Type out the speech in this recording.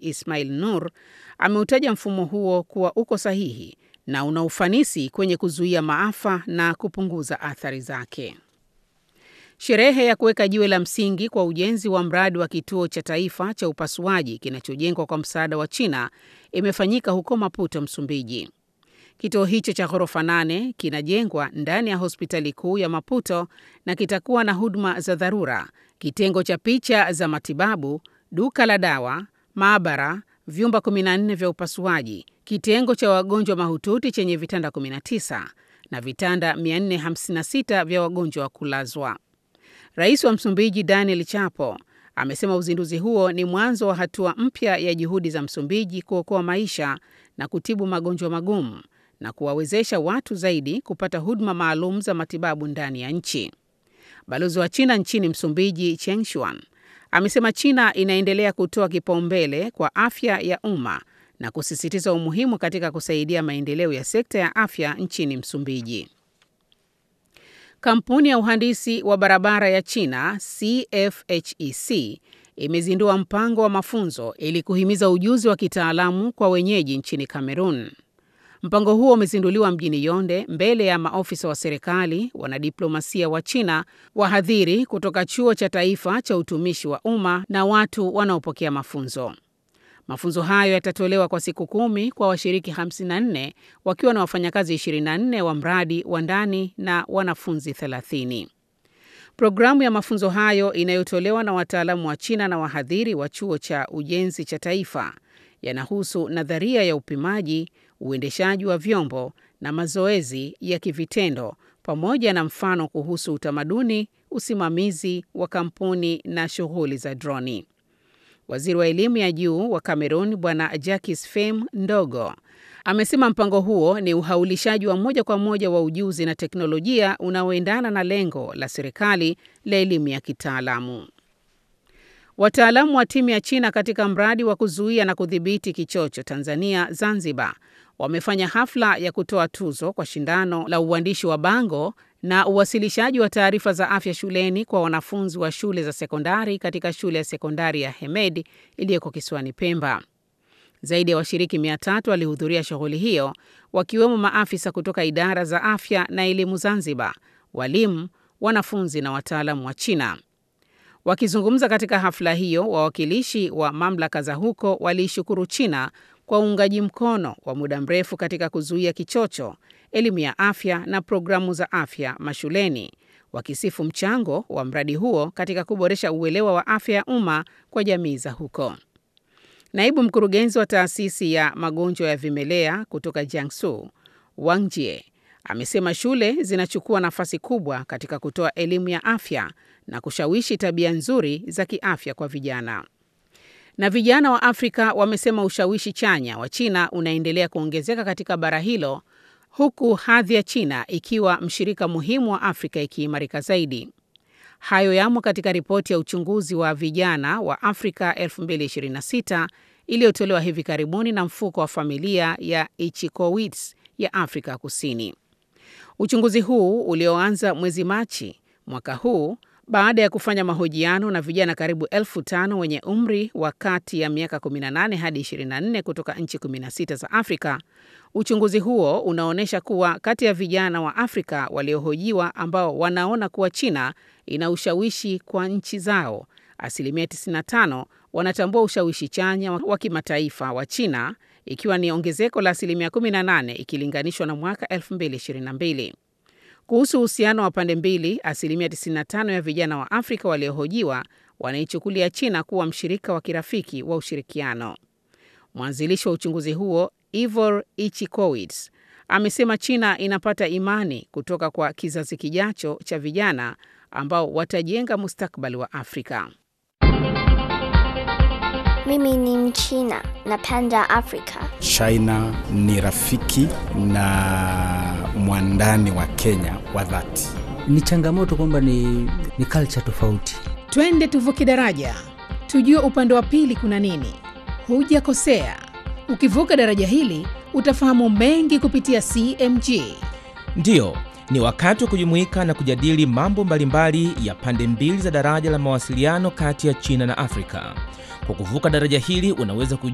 Ismail Nur ameutaja mfumo huo kuwa uko sahihi na una ufanisi kwenye kuzuia maafa na kupunguza athari zake. Sherehe ya kuweka jiwe la msingi kwa ujenzi wa mradi wa kituo cha taifa cha upasuaji kinachojengwa kwa msaada wa China imefanyika huko Maputo, Msumbiji. Kituo hicho cha ghorofa nane kinajengwa ndani ya hospitali kuu ya Maputo na kitakuwa na huduma za dharura, kitengo cha picha za matibabu, duka la dawa, maabara, vyumba 14 vya upasuaji, kitengo cha wagonjwa mahututi chenye vitanda 19 na vitanda 456 vya wagonjwa wa kulazwa. Rais wa Msumbiji Daniel Chapo amesema uzinduzi huo ni mwanzo wa hatua mpya ya juhudi za Msumbiji kuokoa maisha na kutibu magonjwa magumu na kuwawezesha watu zaidi kupata huduma maalum za matibabu ndani ya nchi. Balozi wa China nchini Msumbiji, Cheng Shuan, amesema China inaendelea kutoa kipaumbele kwa afya ya umma na kusisitiza umuhimu katika kusaidia maendeleo ya sekta ya afya nchini Msumbiji. Kampuni ya uhandisi wa barabara ya China CFHEC imezindua mpango wa mafunzo ili kuhimiza ujuzi wa kitaalamu kwa wenyeji nchini Kamerun. Mpango huo umezinduliwa mjini Yonde mbele ya maofisa wa serikali, wanadiplomasia wa China, wahadhiri kutoka Chuo cha Taifa cha Utumishi wa Umma na watu wanaopokea mafunzo. Mafunzo hayo yatatolewa kwa siku kumi kwa washiriki 54 wakiwa na wafanyakazi 24 wa mradi wa ndani na wanafunzi 30. Programu ya mafunzo hayo inayotolewa na wataalamu wa China na wahadhiri wa Chuo cha Ujenzi cha Taifa yanahusu nadharia ya upimaji, uendeshaji wa vyombo na mazoezi ya kivitendo pamoja na mfano kuhusu utamaduni, usimamizi wa kampuni na shughuli za droni. Waziri wa elimu ya juu wa Cameroon Bwana Jacques Fem Ndogo amesema mpango huo ni uhaulishaji wa moja kwa moja wa ujuzi na teknolojia unaoendana na lengo la serikali la elimu ya kitaalamu. Wataalamu wa timu ya China katika mradi wa kuzuia na kudhibiti kichocho Tanzania Zanzibar wamefanya hafla ya kutoa tuzo kwa shindano la uandishi wa bango na uwasilishaji wa taarifa za afya shuleni kwa wanafunzi wa shule za sekondari katika shule ya sekondari ya Hemed iliyoko kisiwani Pemba. Zaidi ya washiriki mia tatu walihudhuria shughuli hiyo wakiwemo maafisa kutoka idara za afya na elimu Zanzibar, walimu, wanafunzi na wataalamu wa China. Wakizungumza katika hafla hiyo, wawakilishi wa mamlaka za huko waliishukuru China kwa uungaji mkono wa muda mrefu katika kuzuia kichocho, elimu ya afya na programu za afya mashuleni, wakisifu mchango wa mradi huo katika kuboresha uelewa wa afya ya umma kwa jamii za huko. Naibu mkurugenzi wa taasisi ya magonjwa ya vimelea kutoka Jiangsu, Wang Jie, amesema shule zinachukua nafasi kubwa katika kutoa elimu ya afya na kushawishi tabia nzuri za kiafya kwa vijana. Na vijana wa Afrika wamesema ushawishi chanya wa China unaendelea kuongezeka katika bara hilo huku hadhi ya China ikiwa mshirika muhimu wa Afrika ikiimarika zaidi. Hayo yamo katika ripoti ya uchunguzi wa vijana wa Afrika 2026 iliyotolewa hivi karibuni na mfuko wa familia ya Ichikowitz ya Afrika Kusini. Uchunguzi huu ulioanza mwezi Machi mwaka huu baada ya kufanya mahojiano na vijana karibu elfu tano wenye umri wa kati ya miaka 18 hadi 24 kutoka nchi 16 za Afrika. Uchunguzi huo unaonyesha kuwa kati ya vijana wa Afrika waliohojiwa ambao wanaona kuwa China ina ushawishi kwa nchi zao, asilimia 95 wanatambua ushawishi chanya wa kimataifa wa China, ikiwa ni ongezeko la asilimia 18 ikilinganishwa na mwaka 2022. Kuhusu uhusiano wa pande mbili, asilimia 95 ya vijana wa Afrika waliohojiwa wanaichukulia China kuwa mshirika wa kirafiki wa ushirikiano. Mwanzilishi wa uchunguzi huo Ivor Ichikowitz amesema China inapata imani kutoka kwa kizazi kijacho cha vijana ambao watajenga mustakabali wa Afrika. Mimi ni Mchina, napenda Afrika. China ni rafiki na mwandani wa Kenya wa dhati. Ni changamoto kwamba ni, ni culture tofauti. Twende tuvuke daraja, tujue upande wa pili kuna nini. Hujakosea, ukivuka daraja hili utafahamu mengi kupitia CMG. Ndiyo, ni wakati wa kujumuika na kujadili mambo mbalimbali ya pande mbili za daraja la mawasiliano kati ya China na Afrika. Kwa kuvuka daraja hili unaweza